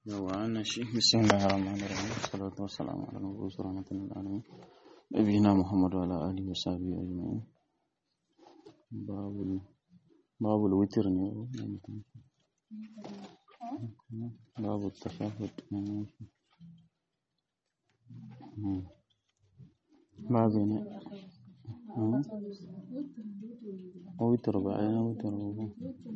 yawa wannan shi bismillahir rahmanir rahim salatu wassalamu ala nabiyyi rahmatin lil alamin nabiyina muhammad wa ala alihi wa sahbihi ajma'in babul babul witr ne babu tashahhud babu ne witr ba ai witr ba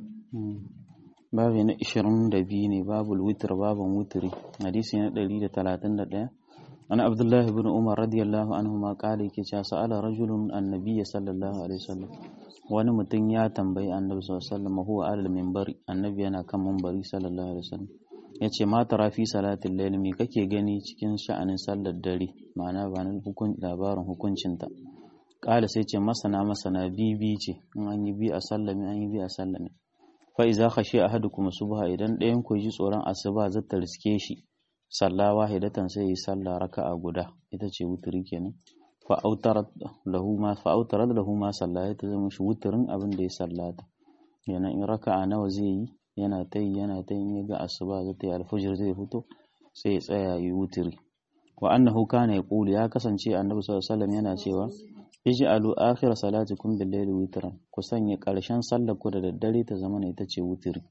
babi na ishirin da biyu ne babul witr babin wutiri hadisi na ɗari da talatin da ɗaya an abdullahi bin umar radiyallahu anhu ma kala yake cewa sa'ala rajulun annabiyya sallallahu alaihi wasallam wani mutum ya tambayi annabi sallallahu alaihi wasallam huwa alal minbari annabi yana kan minbari sallallahu alaihi wasallam yace ma tara fi salatil layl me kake gani cikin sha'anin sallar dare ma'ana ba na hukun labarin hukuncinta kala sai ce masana masana bibi ce in an yi bi a sallame an yi bi a sallame fa iza khashi ahadukum subha idan ɗayan ku ji tsoron asuba zata riske shi salla wahidatan sai yi sallah raka'a guda ita ce wuturi kenan fa autarat lahu ma fa autarat lahu ma salla ta zama shi wuturin abin da ya sallata yana in raka'a nawa zai yi yana ta yi yana ta yi ga asuba zata yi alfajir zai fito sai ya tsaya yi wuturi wa annahu kana yaqulu ya kasance annabi sallallahu alaihi wasallam yana cewa ij'alu akhir salatikum bil layli witran ku sanya karshen sallar ku da daddare ta zama ita ce wutiri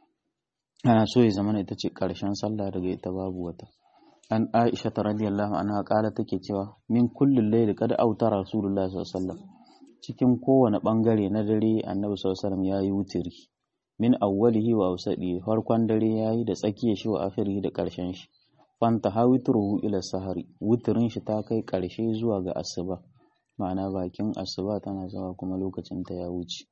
ana so ya zama ita ce karshen sallah daga ita babu wata an Aisha ta radiyallahu anha kala take cewa min kullil layli kad autara rasulullahi sallallahu alaihi wasallam cikin kowane bangare na dare annabi sallallahu alaihi wasallam yayi wutiri min awwalihi wa awsadi farkon dare yayi da tsakiyar shi wa akhirihi da karshen shi fanta hawitruhu ila sahari wutirin shi ta kai karshe zuwa ga asuba ma'ana bakin asuba tana zuwa kuma lokacin ta ya wuce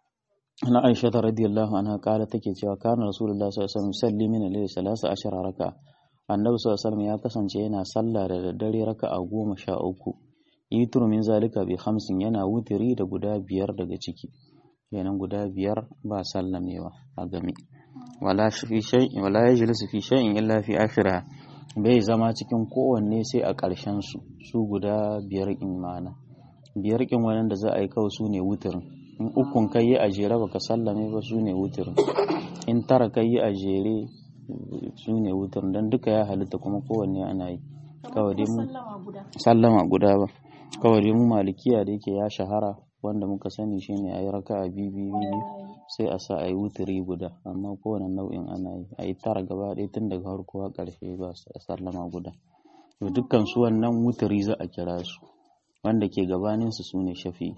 ana aisha ta radiyallahu anha kala take cewa kana rasulullah sallallahu alaihi wasallam yusalli min al-layli salasa ashara raka annabi sallallahu alaihi wasallam ya kasance yana sallah da daddare raka'a goma sha uku yitru min zalika bi khamsin yana wutiri da guda biyar daga ciki kenan guda biyar ba sallamewa a game wala fi shay'in wala yajlisu fi shay'in illa fi akhirah bai zama cikin kowanne sai a ƙarshen su su guda biyar imana biyar kin wannan da za a yi kawai su ne wutirin in ukun kai yi a jere baka sallame ba su ne wutirin in tara kai yi a jere su ne wutirin don duka ya halitta kuma kowanne ana yi kawai dai mu sallama guda ba kawai dai mu malikiya da yake ya shahara wanda muka sani shine ayi raka a bibi sai a sa ayi wutiri guda amma kowane nau'in ana yi ayi tara gaba ɗaya tun daga harkowa ƙarshe ba sallama guda to dukkan su wannan wutiri za a kira su wanda ke gabaninsu su ne shafi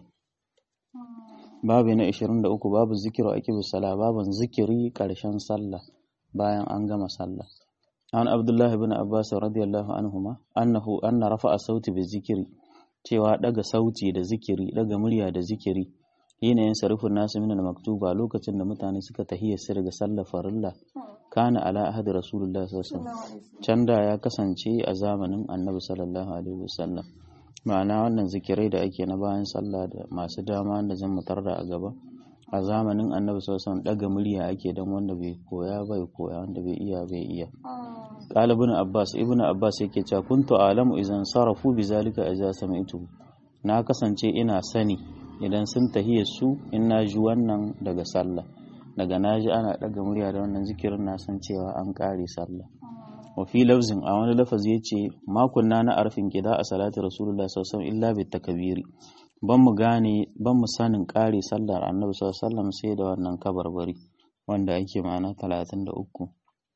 babu na 23 babu zikiru a kibu sala babin zikiri ƙarshen sallah bayan an gama sallah an abdullahi bin abbas radiyallahu anhuma annahu anna rafa'a sauti bi zikiri cewa daga sauti da zikiri daga murya da zikiri yanayin sarufin nasu min maktuba lokacin da mutane suka tahiyya su daga sallar farilla kana ala ahadi rasulullah sallallahu alaihi wasallam can da ya kasance a zamanin annabi sallallahu alaihi wasallam ma'ana wannan zikirai da ake na bayan sallah da masu dama da zan mutar da a gaba a zamanin annabi sallallahu alaihi daga murya ake dan wanda bai koya bai koya wanda bai iya bai iya qala ibn abbas ibn abbas yake cewa kuntu alamu idan sarafu bizalika idza sami'tu na kasance ina sani idan sun tahiya su in na ji wannan daga sallah daga na ji ana daga murya da wannan zikirin na san cewa an kare sallah wa fi lafzin a wani lafazi ya ce makunna na arfin gida a salati rasulullah sallallahu illa bi takabiri ban mu gane ban mu sanin kare sallar annabi sallallahu sai da wannan kabarbari wanda ake ma'ana 33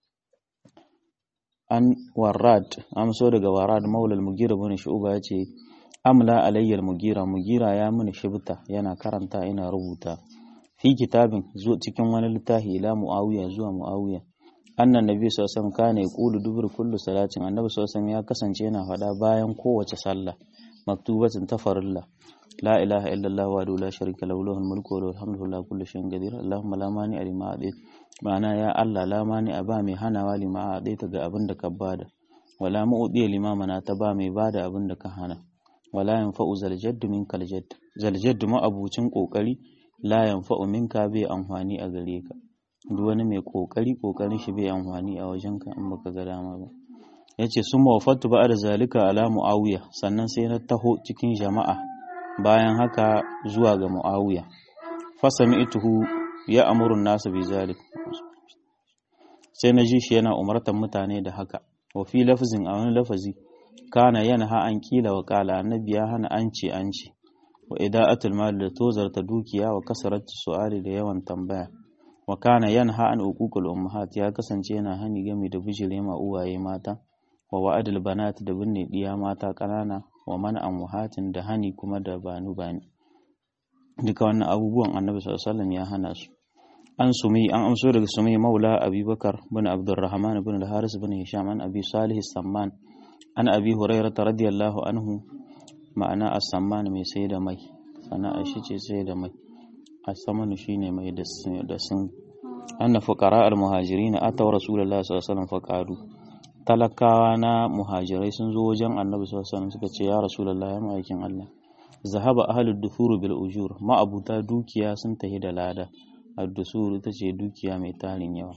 an warrad amso daga warrad maulal mugira bin shu'ba ya ce amla alayyal mugira mugira ya mini shibta yana karanta ina rubuta fi kitabin zuwa cikin wani littafi ila muawiya zuwa muawiya annan nabi sallallahu alaihi kana yaqulu dubur kullu salatin annabi sallallahu ya kasance yana faɗa bayan kowace sallah maktubatin ta farilla la ilaha illallah wa la sharika lahu lahul mulku wa lahul hamdu la kulli shay'in qadir allahumma la mani lima adait ma'ana ya allah la mani aba mai hanawa lima adait ga abin da ka bada wala mu'di lima mana ta ba mai bada abin da ka hana wala yanfa'u zaljad minkal jadd zaljad ma abucin kokari la yanfa'u minka bai amfani a gare ka duk wani mai kokari kokarin shi bai amfani a wajen ka in baka ga dama ba yace sun mawafatu ba da zalika ala muawiya sannan sai na taho cikin jama'a bayan haka zuwa ga muawiya fasami'tuhu ya amuru nasu bi zalik sai na ji shi yana umartar mutane da haka wa fi lafzin a wani lafazi kana yanha an kila wa kala annabi ya hana an ce an ce wa ida'atul mal da tozarta dukiya wa kasaratu su'ali da yawan tambaya wa kana yanha an uququl ummahat ya kasance yana hani game da bijire ma uwaye mata wa wa'adul banat da binne diya mata kanana wa man amwahatin da hani kuma da banu bani duka wannan abubuwan annabi sallallahu alaihi wasallam ya hana su an sumi an amso daga sumi maula abubakar bin abdurrahman bin al-haris bin hisham an abi salih samman an abi hurairah radiyallahu anhu ma'ana as-samman mai sai da mai sana'a shi ce sai da mai as-samman shine mai da sun anna fuqara al-muhajirin ataw rasulullahi sallallahu alaihi wasallam faqalu talakawa na muhajirai sun zo wajen annabi sallallahu alaihi wasallam suka ce ya rasulullahi ya ma'aikin Allah zahaba ahlud dufur bil ujur ma'abuta dukiya sun tahi da lada ad-dusur ita ce dukiya mai tarin yawa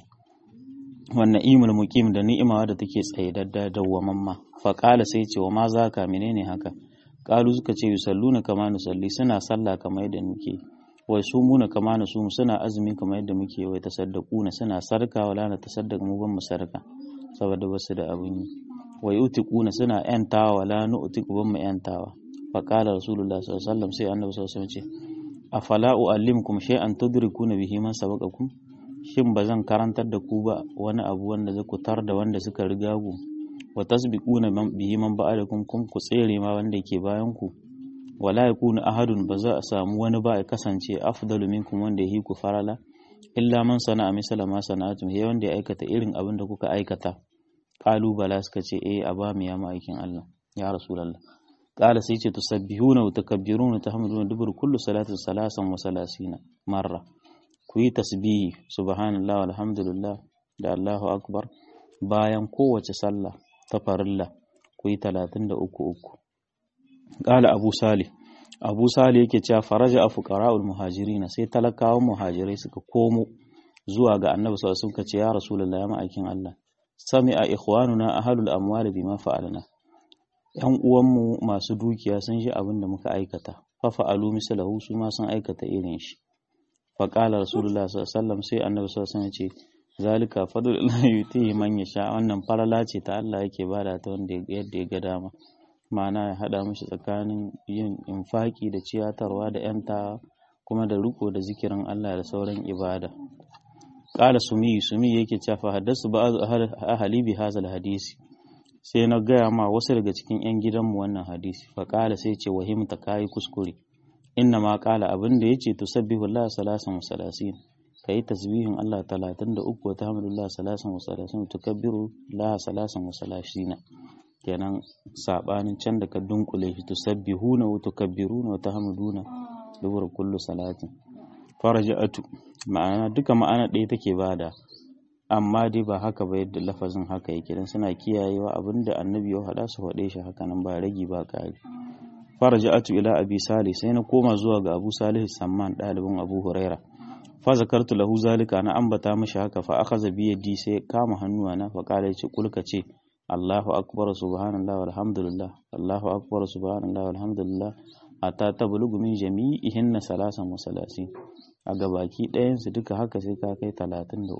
wannan imul muqim da ni'ima da take tsaidadda dawwamamma fa qala sai ce wa ma zaka menene haka qalu suka ce yusalluna kama nusalli suna sallah kamar yadda muke wai sumuna kama nusum suna azumi kamar yadda muke wai tasaddaquna suna sarka wala na tasaddaq mu ban mu sarka saboda basu da abun yi wai utiquna suna yantawa wala nu utiqu ban mu yantawa fa qala rasulullah sallallahu alaihi wasallam sai annabi sallallahu alaihi wasallam ce afala uallimkum shay'an tudrikuna bihi man sabaqakum shin ba zan karantar da ku ba wani abu wanda zai kutar da wanda suka riga ku wa tasbiquna bihi man ba'alakum kum ku tsere ma wanda ke bayan ku wala yakunu ahadun ba za a samu wani ba ya kasance afdalu minkum wanda yahi ku farala illa man sana'a misala ma sana'atum he wanda ya aikata irin abin da kuka aikata qalu bala suka ce eh a ba mu ya ma'aikin Allah ya rasulullah qala sai ce tusabbihuna wa takabbiruna tahmiduna dubur kullu salatin salasan wa salasina marra ku yi tasbihi subhanallah walhamdulillah da Allahu akbar bayan kowace sallah ta farilla ku yi talatin da uku uku ƙala abu salih abu salih yake cewa faraja a fuqara'ul muhajirina sai talakawan muhajirai suka komo zuwa ga annabi sallallahu alaihi wasallam ya rasulullahi ma'aikin Allah sami'a ikhwanuna ahlul amwali bima fa'alna yan uwanmu masu dukiya sun ji abin da muka aikata fa fa'alu mislahu su ma sun aikata irin shi faƙala rasulullah sallallahu sai annabi sallallahu ya ce zalika fadlullah yutihi man yasha wannan farala ce ta Allah yake bada ta wanda yadda ya ga dama ma'ana ya hada mishi tsakanin yin infaki da ciyatarwa da yanta kuma da riko da zikirin Allah da sauran ibada qala sumi sumi yake cewa fa haddasu ba'd ahli bi hadha hadisi sai na gaya ma wasu daga cikin yan gidanmu wannan hadisi fa qala sai ce wahimta kai kuskure inna ma kala abin da yace tusabbihu Allah salasan wa salasin kai tasbihin Allah 33 wa tahmidullah salasan wa salasin tukabbiru la salasan wa salasina kenan sabanin can da ka dunkule shi tusabbihuna wa tukabbiruna wa tahmiduna dubur kullu salatin faraja'atu ma'ana duka ma'ana ɗaya take bada amma dai ba haka ba yadda lafazin haka yake dan suna kiyayewa abinda annabi ya faɗa su faɗe shi haka nan ba ragi ba ƙari faraja'atu ila abi salih sai na koma zuwa ga abu salih samman dalibin abu huraira fa zakartu lahu zalika na ambata mishi haka fa akhadha bi yadi sai kama hannuwa na fa kala yace kulka ce Allahu akbar subhanallah walhamdulillah Allahu akbar subhanallah walhamdulillah ata tablugu min jami'ihin salasan wa salasin a gabaki ɗayan su duka haka sai ka kai 33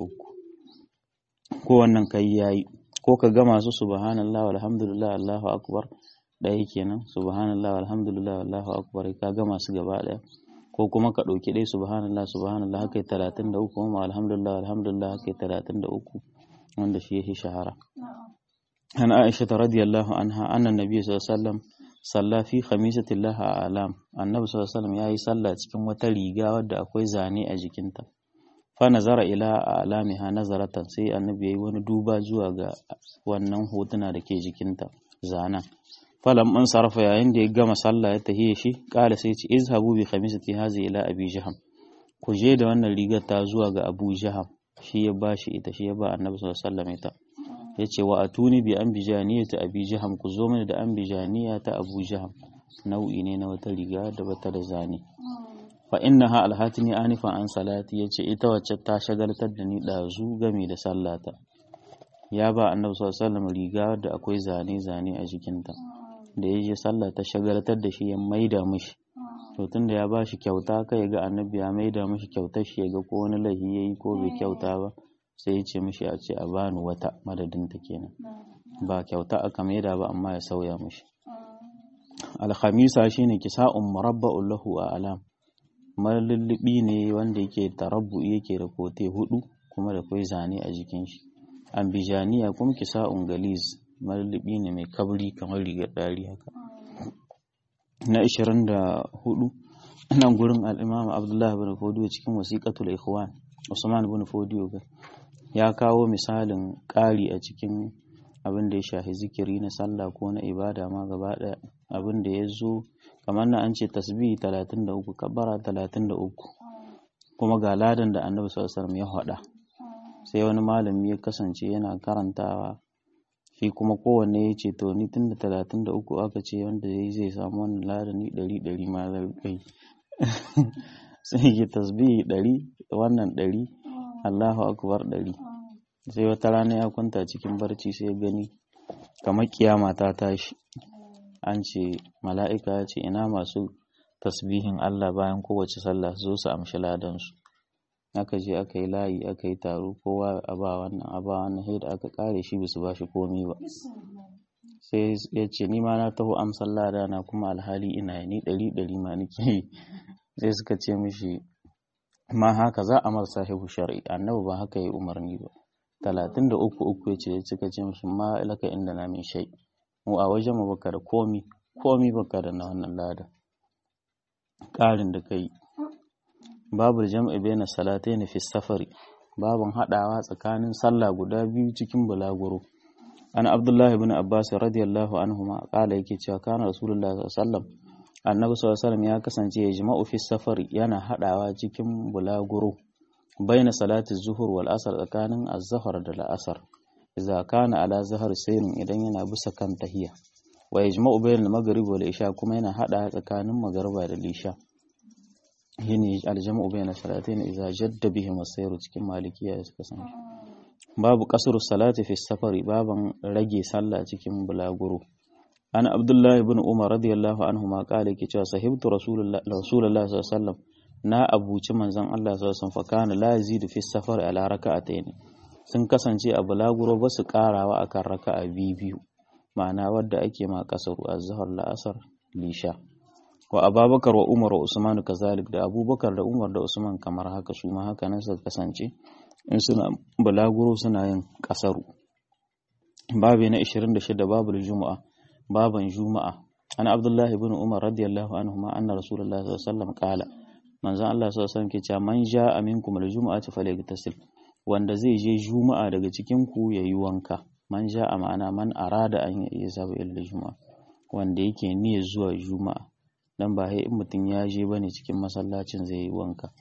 ko wannan kai yayi ko ka gama su subhanallah walhamdulillah Allahu akbar ɗaya kenan subhanallah alhamdulillah wallahu akbar ka gama su gaba ɗaya ko kuma ka ɗauki ɗaya subhanallah subhanallah haka talatin da uku kuma alhamdulillah alhamdulillah haka talatin da uku wanda shi yake shahara an aisha ta radiyallahu anha annan nabi sallallahu alaihi wasallam salla fi khamisatillah a alam annabi sallallahu alaihi wasallam yayi sallah cikin wata riga wadda akwai zane a jikinta fa nazara ila alamiha nazaratan sai annabi yayi wani duba zuwa ga wannan hotuna da ke jikinta zanen falam an sarrafa yayin da ya gama sallah ya tahiye shi kala sai ce izhabu bi khamisati hazi ila abi jaham ku je da wannan rigar ta zuwa ga abu jaham shi ya bashi ita shi ya ba annabi sallallahu alaihi wasallam ita yace wa atuni bi ambijaniya ta abi jaham ku zo mini da ambijaniya ta abu jaham nau'i ne na wata riga da bata da zane fa innaha alhatini anifan an salati yace ita wacce ta shagaltar da ni dazu game da sallata ya ba annabi sallallahu alaihi wasallam riga da akwai zane zane a jikinta da ya je sallah ta shagaltar da shi ya maida mishi to tunda ya bashi kyauta kai ga annabi ya maida mishi kyautar shi ya ga ko wani lahi yayi ko bai kyauta ba sai ya ce mishi a ce a bani wata madadin ta kenan ba kyauta aka maida ba amma ya sauya mishi alhamisa shine kisa'un murabba'un lahu a alam malullubi ne wanda yake tarabbu yake da kote hudu kuma da kwai zane a jikin shi ambijaniya kuma kisa'un galiz malullubi ne mai kabri kamar rigar dari haka na 24 nan gurin al-imam abdullahi bin fodiyo cikin wasiqatul ikhwan usman bin fodiyo ya kawo misalin ƙari a cikin abin da ya shafi zikiri na sallah ko na ibada ma gaba ɗaya abin da ya zo kamar na an ce tasbihi 33 kabbara 33 kuma ga ladan da annabi sallallahu alaihi ya faɗa sai wani malami ya kasance yana karantawa shi kuma kowanne ya ce to ni tun da 33 aka ce wanda ya zai samu wannan ladan ni 100 100 ma zai kai sai ya tasbihi 100 wannan 100 Allahu akbar 100 sai wata rana ya kwanta cikin barci sai ya gani kamar kiyama ta tashi an ce mala'ika ya ce ina masu tasbihin Allah bayan kowace sallah su zo su amshi ladansu aka je aka yi layi aka yi taro kowa a ba wannan a ba wannan sai da aka kare shi bisu ba shi komi ba sai ya ce ni ma na taho amsar lada na kuma alhali ina ni ɗari ɗari ma nake yi sai suka ce mishi ma haka za a mar sahibu shari'i annabi ba haka yi umarni ba talatin da uku uku ya ce suka ce mishi ma laka inda na min shai mu a wajen mu baka da komi komi baka da na wannan lada ƙarin da kai babu jam'i baina salatayn fi safari babun hadawa tsakanin sallah guda biyu cikin bulaguro an abdullahi ibn abbas radiyallahu anhuma kala yake cewa kana rasulullahi sallallahu alaihi wasallam annabi sallallahu alaihi wasallam ya kasance ya jima'u fi safari yana hadawa cikin bulaguro baina salati zuhur wal asr tsakanin az-zuhr da al-asr idza kana ala zahar sayrin idan yana bisa kan tahiya wa yajma'u bainal maghrib wal isha kuma yana hada tsakanin magriba da isha shine aljama'u bainal salatayn idza jadda bihim as-sayr cikin malikiya da suka san babu qasru salati fi safari baban rage sallah cikin bulaguro an abdullahi ibn umar radiyallahu anhu ma kale yake cewa sahibtu rasulullahi rasulullahi sallallahu alaihi wasallam na abuci manzon Allah sallallahu alaihi wasallam fa kana la yazidu fi safari ala raka'atayn sun kasance a bulaguro ba su karawa akan raka'a biyu biyu ma'ana wadda ake ma kasaru az-zuhr la'asar lisha wa ababakar wa umar wa usman kazalik da abubakar da umar da usman kamar haka su ma haka nan suka kasance in suna bulaguro suna yin kasaru babu na 26 babu juma'a baban juma'a ana abdullahi ibn umar radiyallahu anhu ma anna rasulullahi sallallahu alaihi wasallam qala manzon Allah sallallahu alaihi wasallam ke cewa man ja'a minkum al-jum'ati falyagtasil wanda zai je juma'a daga cikin ku yayi wanka man ja'a ma'ana man arada an yi zaba illa juma'a wanda yake niyyar zuwa juma'a dan ba in mutum ya je bane cikin masallacin zai yi wanka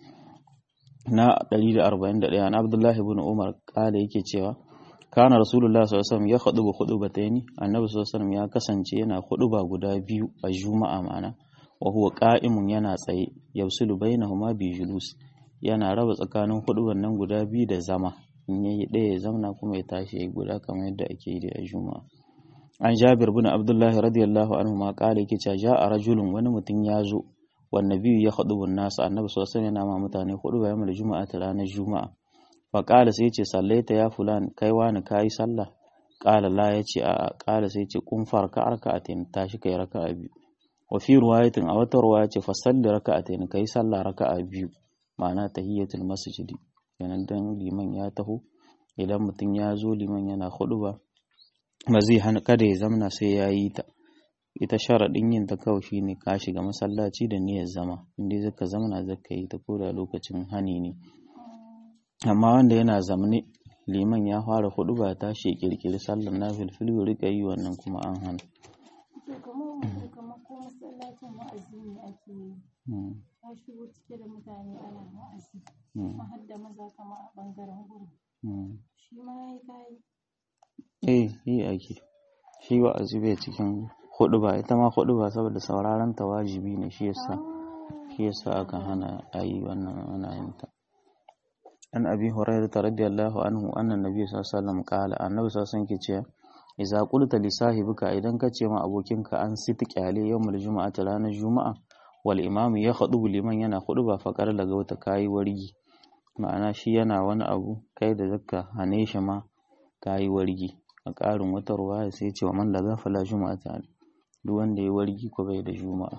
na 141 an Abdullahi ibn Umar kala yake cewa kana Rasulullah sallallahu alaihi wasallam ya khudubu khudubataini annabi sallallahu alaihi wasallam ya kasance yana khuduba guda biyu a juma'a ma'ana wa huwa qa'imun yana tsaye yafsilu bainahuma bi julus yana raba tsakanin huduban nan guda biyu da zama in yayi ɗaya ya zamna kuma ya tashi ya guda kamar yadda ake yi a juma'a an jabir bin abdullahi radiyallahu anhu ma kala yake cewa ja'a rajulun wani mutum ya zo wan nabiyyu ya khudubu nasu annabi sallallahu alaihi wasallam yana ma mutane hudu bayan da juma'a ta ranar juma'a fa kala sai yace sallaita ya fulan kai wani kai sallah kala la yace a kala sai yace kun farka raka'atin tashi kai raka'a biyu wa fi riwayatin a wata riwaya ce fa salli raka'atin kai sallah raka'a biyu ma'ana tahiyatul masjidi kenan dan liman ya taho idan mutum ya zo liman yana hudu ba ba zai hana kada ya zamna sai ya yi ta ita sharaɗin yin ta kawai shine ka shiga masallaci da niyyar zama inda zaka zamna zaka yi ta ko da lokacin hani ne amma wanda yana zamne liman ya fara hudu ba ta shi kirkiri sallar na filfilu rika yi wannan kuma an hana ka shigo cike da mutane ana wa'azi kuma har da maza kama a bangaren gurin shi ma ya yi kayi eh yi ake shi wa'azi bai cikin hudu ba ita ma hudu ba saboda sauraron ta wajibi ne shi yasa shi yasa aka hana ayi wannan ana yin ta an abi hurairah radiyallahu anhu anna nabiy sallallahu alaihi wasallam qala annabi sallallahu alaihi wasallam ke cewa idza qulta li sahibika idan ka ce ma abokinka an siti kyale yawmul juma'ati ranar juma'a wal imamu ya khudubu liman yana khuduba fa qala daga wata kayi wargi ma'ana shi yana wani abu kai da zaka hane shi ma ka yi wargi a ƙarin wata ruwaya sai ce wa man la fala juma'a ta duk wanda ya wargi ko bai da juma'a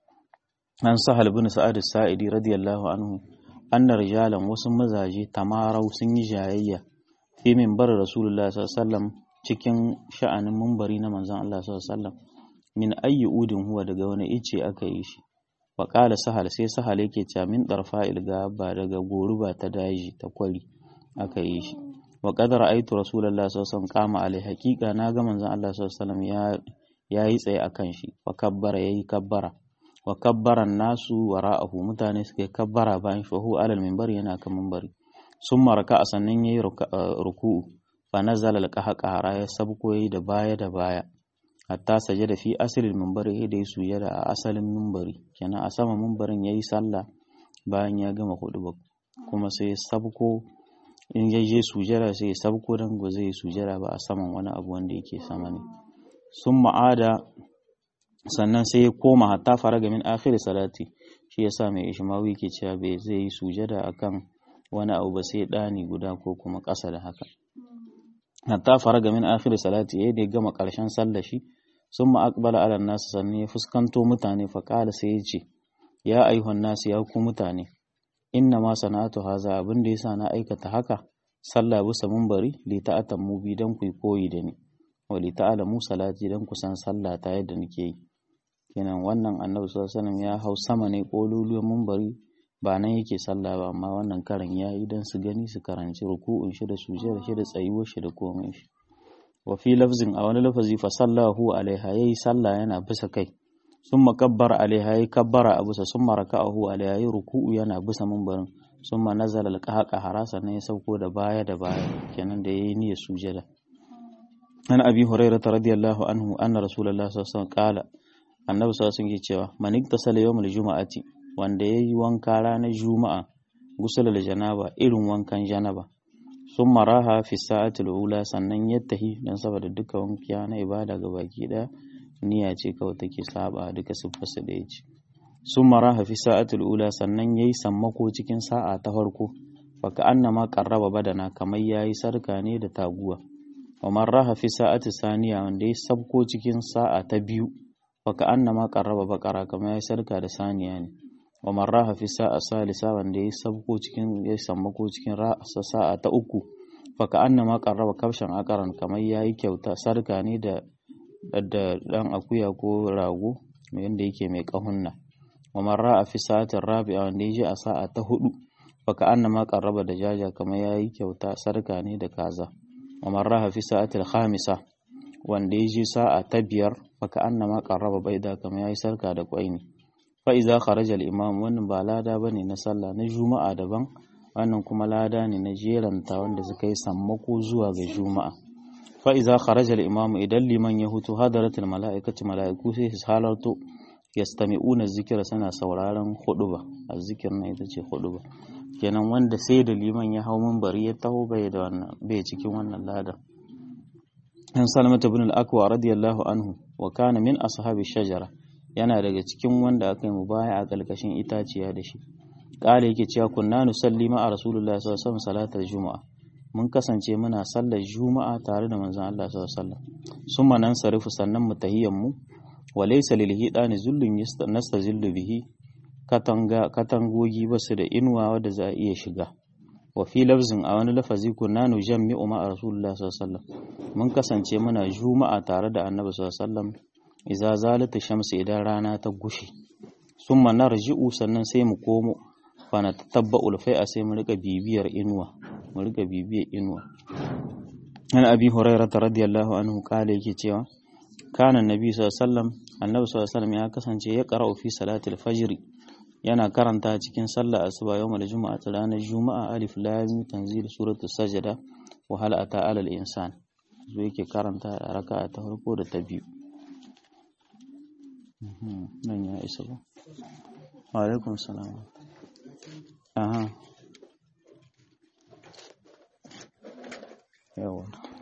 an sahal bin sa'ad sa'idi radiyallahu anhu anna rijalan wasu mazaje tamarau sun yi jayayya fi minbar rasulullah sallallahu alaihi wasallam cikin sha'anin minbari na manzon Allah sallallahu alaihi wasallam min ayyi udin huwa daga wani ice aka yi shi wa qala sahal sai sahal yake cewa min darfa'il gaba daga goruba ta daji ta kwari aka yi shi wa qad ra'aytu rasulullah sallallahu alaihi wasallam qama alai haqiqa na ga manzon Allah sallallahu alaihi wasallam ya yayi tsaye akan shi wa kabbara yayi kabbara wa kabbaran nasu wara'ahu mutane suka kabbara bayan shi hu alal minbar yana kan minbari summa raka'a sannan yayi ruku'u fa nazala al-qahqara ya sabko yayi da baya da baya hatta sajada fi asalin minbari da ya sujada a asalin minbari kenan a sama minbarin yayi sallah bayan ya gama hudu kuma sai ya sabko in ya je sujada sai ya sabko dan go zai sujada ba a saman wani abu wanda yake sama ne sun ma'ada sannan sai ya koma hatta faraga min akhir salati shi yasa mai ishmawi ke cewa bai zai yi sujada akan wani abu ba sai dani guda ko kuma ƙasa da haka hatta faraga min akhir salati yayin da ya gama ƙarshen sallar shi sun aqbala ala nasu sannan ya fuskanto mutane fa qala sai ya ce ya ayyuhan nasu ya ku mutane inna ma sana'atu haza abin da yasa na aikata haka sallah bisa munbari li ta'atammu bi dan ku koyi da ni wa li ta'lamu salati dan ku san sallah ta yadda nake yi kenan wannan annabi sallallahu alaihi wasallam ya hau sama ne kololuwan munbari ba nan yake sallah ba amma wannan karan ya yi don su gani su karanci ruku'un shi da sujjada shi da tsayuwar shi da komai shi wa fi lafzin a wani lafazi fa sallahu alaiha yayi sallah yana bisa kai summa kabbara alaiha yayi kabbara a bisa summa raka'ahu alaiha yayi ruku'u yana bisa munbarin summa nazala alqaqa harasa ne ya sauko da baya da baya kenan da yayi niyyar sujjada an abi hurairah radiyallahu anhu anna rasulullahi sallallahu alaihi wasallam qala annabi sallallahu alaihi wasallam cewa man iktasala yawmal juma'ati wanda yayi wanka ranar juma'a gusul janaba irin wankan janaba sun maraha fi sa'atul ula sannan ya tahi dan saboda duka wankiya na ibada ga baki daya niyya ce kawai take saba duka siffarsa da yace sun maraha fi sa'atul ula sannan yayi sammako cikin sa'a ta farko baka annama qarraba badana kamar yayi sarka ne da taguwa wa marraha fi sa'ati saniya wanda yayi sabko cikin sa'a ta biyu baka annama qarraba bakara kamar yayi sarka da saniya ne wa marraha fi sa'a salisa wanda yayi sabko cikin yayi sammako cikin ra'asa sa'a ta uku baka annama qarraba kabshan akaran kamar yayi kyauta sarka ne da da dan akuya ko rago wanda yake mai kahunna wa marraha fi sa'atin rabi'a wanda yaji a sa'a ta hudu baka annama qarraba da jaja kamar yayi kyauta sarka ne da kaza wa marraha fi sa'atil khamisa wanda yaji sa'a ta biyar baka annama qarraba baida kamar yayi sarka da kwai ne fa iza kharaja al-imam wannan ba lada bane na sallah na juma'a daban wannan kuma lada ne na jeranta wanda suka yi sammako zuwa ga juma'a fa iza kharaja al-imam idan liman ya hutu hadaratul mala'ikatu mala'iku sai su halarto yastami'una zikira suna sauraron huduba azzikir na ita ce huduba kenan wanda sai da liman ya hau minbari ya taho bai da wannan bai cikin wannan ladan an salamata ibn al-akwa radiyallahu anhu wa kana min ashabi shajara yana daga cikin wanda aka yi mubaya a ƙarƙashin itaciya da shi ƙala yake cewa kunna nusalli ma'a rasulullahi sallallahu alaihi wasallam salatar juma'a mun kasance muna sallar juma'a tare da manzon Allah sallallahu alaihi wasallam summa nan sarifu sannan mu tahiyyan mu wa laysa lil hidani zullun nastazillu bihi katanga katangogi basu da inuwa wadda za a iya shiga wa fi lafzin a wani lafazi kunna nujammi'u ma'a rasulullahi sallallahu alaihi wasallam mun kasance muna juma'a tare da annabi sallallahu alaihi wasallam iza zalata shamsu idan rana ta gushe summa narji'u sannan sai mu komo fa na tattabba'u a sai mu rika bibiyar inuwa mu rika bibiyar inuwa an abi hurairah radiyallahu anhu kale yake cewa kana annabi sallallahu alaihi wasallam annabi sallallahu alaihi wasallam ya kasance ya qara'u fi salatil fajr yana karanta cikin sallar asuba yawmal juma'a ranar juma'a alif lam mim tanzil suratul sajda wa hal ata alal insan zo yake karanta raka'a ta farko da ta biyu nan ya isa ba alaikun salam aha yawa